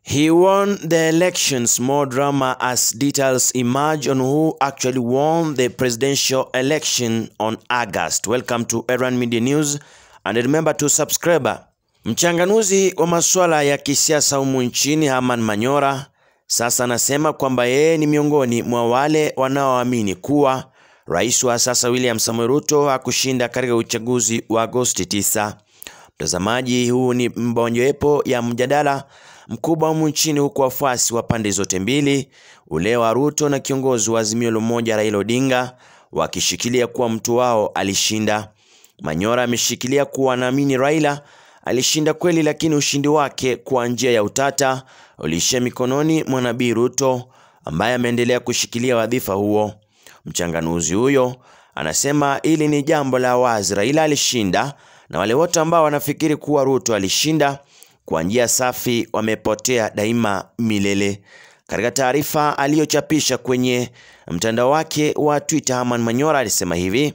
He won the elections. More drama as details emerge on who actually won the presidential election on August. Welcome to Erwan Media News and remember to subscribe. Mchanganuzi wa masuala ya kisiasa humu nchini Herman Manyora sasa anasema kwamba yeye ni miongoni mwa wale wanaoamini kuwa rais wa sasa William Samoei Ruto hakushinda katika uchaguzi wa Agosti 9. Mtazamaji, huu ni mbonyoepo ya mjadala mkubwa humu nchini, huku wafuasi wa pande zote mbili, ule wa Ruto na kiongozi wa Azimio la Umoja Raila Odinga, wakishikilia kuwa mtu wao alishinda. Manyora ameshikilia kuwa anaamini Raila alishinda kweli, lakini ushindi wake kwa njia ya utata uliishia mikononi mwa Nabii Ruto ambaye ameendelea kushikilia wadhifa huo. Mchanganuzi huyo anasema hili ni jambo la wazi, Raila alishinda na wale wote ambao wanafikiri kuwa Ruto alishinda kwa njia safi wamepotea daima milele. Katika taarifa aliyochapisha kwenye mtandao wake wa Twitter, Herman Manyora alisema hivi: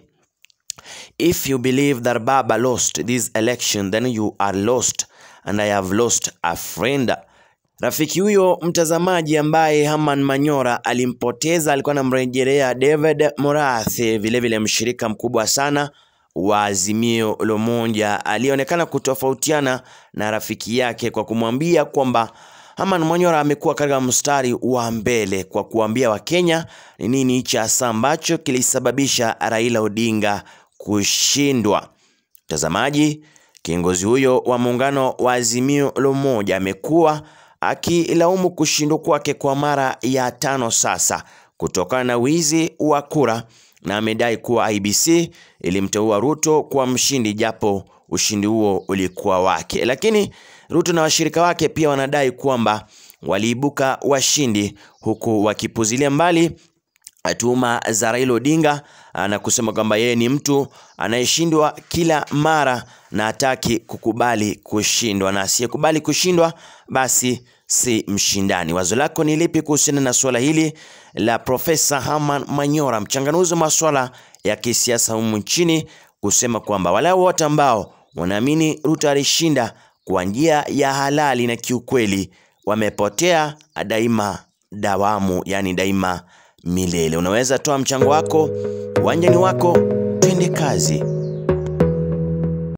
If you believe that Baba lost this election then you are lost and I have lost a friend. Rafiki huyo mtazamaji ambaye Herman Manyora alimpoteza alikuwa anamrejelea David Morathi, vilevile mshirika mkubwa sana wa Azimio la Umoja aliyeonekana kutofautiana na rafiki yake kwa kumwambia kwamba Herman Manyora amekuwa katika mstari wa mbele kwa kuambia Wakenya ni nini hichi hasa ambacho kilisababisha Raila Odinga kushindwa. Mtazamaji, kiongozi huyo wa muungano wa Azimio la Umoja amekuwa akilaumu kushindwa kwake kwa mara ya tano sasa kutokana na wizi wa kura na amedai kuwa IBC ilimteua Ruto kuwa mshindi japo ushindi huo ulikuwa wake. Lakini Ruto na washirika wake pia wanadai kwamba waliibuka washindi huku wakipuzilia mbali tuhuma za Raila Odinga na kusema kwamba yeye ni mtu anayeshindwa kila mara na hataki kukubali kushindwa, na asiyekubali kushindwa basi si mshindani. Wazo lako ni lipi kuhusiana na suala hili la Profesa Herman Manyora, mchanganuzi wa masuala ya kisiasa humu nchini, kusema kwamba wale wote ambao wanaamini Ruto alishinda kwa njia ya halali na kiukweli wamepotea daima dawamu, yani daima milele. Unaweza toa mchango wako, uwanjani wako, twende kazi.